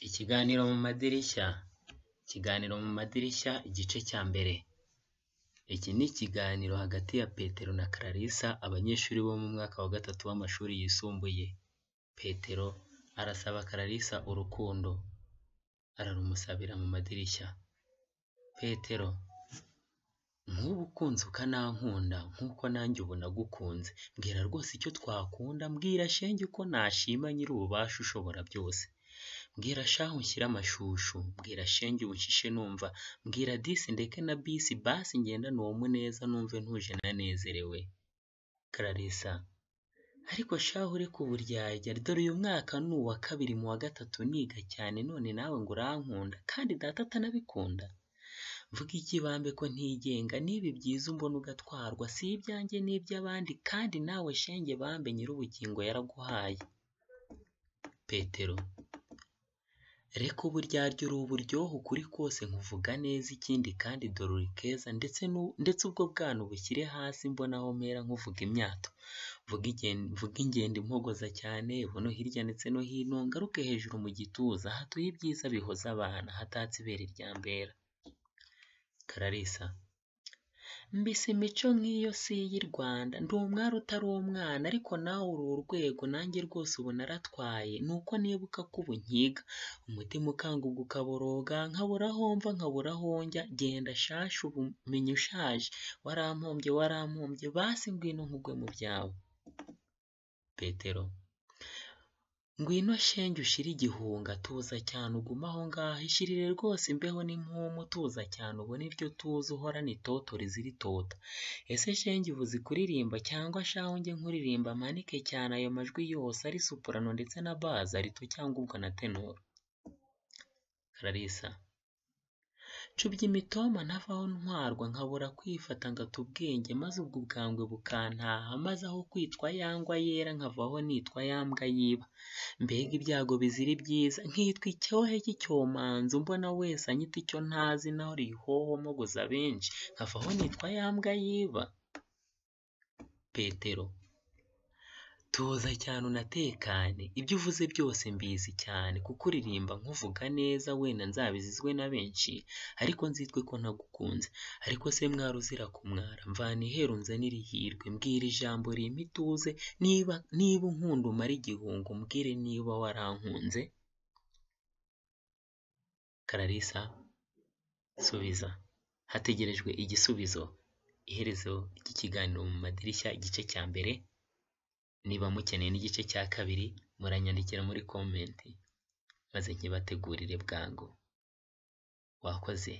Ikiganiro mu madirishya, ikiganiro mu madirishya igice cya mbere, iki ni ikiganiro hagati ya Petero na Clarisse abanyeshuri bo mu mwaka wa gatatu w'amashuri yisumbuye, Petero arasaba Clarisse urukundo, ararumusabira mu madirishya, Petero nkubu ukunze ukanankunda nk'uko nanjye ubu nagukunze, mbwira rwose icyo twakunda, mbwira shenge uko nashima nyir'ububasha ushobora byose, mbwira shahu unshyire amashushu, mbwira shenge unshishe numva, mbwira disi ndeke na bisi, basi ngendane uwo muneza numve ntuje nanezerewe, Clarisse ariko shahu ureke uburyarya, dore uyu mwaka ni uwa kabiri mu wa gatatu niga cyane none nawe ngo urankunda, kandi data atanabikunda? Mvuga iki bambe ko ntigenga, niba ibyiza umbona ugatwarwa, si ibyanjye ni iby'abandi, kandi nawe shenge bambe nyir'ubugingo yaraguhaye. Petero reka uburyarya uri uburyohe ukuri kose nkuvuga neza, ikindi kandi dore uri keza, ndetse nu- ndetse ubwo bwana ubushyire hasi mbona aho mpera nkuvuga imyato, mvuge igen- mvuge ingendo impogoza cyane, buno hirya ndetse no hino, ngaruke hejuru mu gituza, hatuye ibyiza bihoza abana, hatatse ibere rya mbera. Clarisse mbese imico nk'iyo si iy'i Rwanda, ndi umwari utari umwana, ariko nawe uri urwego, nanjye rwose ubu naratwaye, ni uko nibuka ko ubu nkiga, umutima ukanguka ukaboroga, nkabura aho mva, nkabura aho njya, genda shasha ubu menya ushaje, warampombye warampombye, basi ngwino nkugwe mu byawe. Petero Ngwino shenge ushire igihunga, tuza cyane ugume aho ngaho, ishirire rwose imbeho n'impumu, tuza cyane ubone iryo tuza uhorana itoto riziritota. Ese shenge uvuze kuririmba cyangwa shahu njye nkuririmba mpanike cyane ayo majwi yose ari soprano ndetse na bass, alto cyangwa ubwo na tenor? Clarisse Cubya imitoma ntavaho ntwarwa, nkabura kwifata ngata ubwenge, maze ubwo ubwangwe bukantaha, maze aho kwitwa ya ngwa yera nkavaho nitwa ya mbwa yiba. Mbega ibyago bizira ibyiza, nkitwa icyohe cy'icyomanzi, umbona wese anyita icyo ntazi, naho rihoho mpogoza benshi, nkavaho nitwa ya mbwa yiba. Petero Tuza cyane unatekane, ibyo uvuze byose mbizi cyane, kuko uririmba nkuvuga neza, wenda nzabizizwe na benshi, ariko nzitwe ko ntagukunze. Ariko se mwari uzira kumwara, mvana iheru nzanire ihirwe, mbwira ijambo rimpa ituze, niba niba unkunda umare igihunga, umbwire niba warankunze. Clarisse subiza, hategerejwe igisubizo, iherezo ry'ikiganiro mu madirishya, igice cya mbere, niba mukeneye n'igice cya kabiri muranyandikira muri komenti maze nkibategurire bwangu wakoze